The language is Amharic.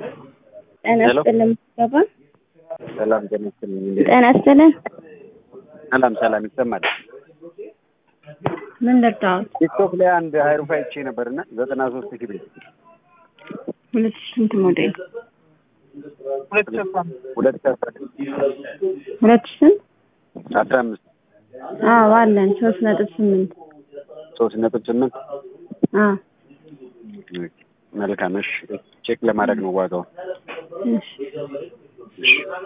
ጤና ይስጥልን ምዝገባ ሰላም ጤና ይስጥልኝ። እንዴት ጤና ይስጥልን። ሰላም ሰላም ይሰማል። ምን ልርዳዎት? ቲክቶክ ላይ አንድ ሀይሩፍ አይቼ ነበርና ዘጠና ሶስት ሺህ ብር ሁለት ሺህ ስንት ሞዴል? ሁለት ሺህ አስራ ሁለት ሺህ ስንት? አስራ አምስት አዎ አለን ሶስት ነጥብ ስምንት ሶስት ነጥብ ስምንት አዎ መልካም። እሺ ቼክ ለማድረግ ነው ዋጋው። እሺ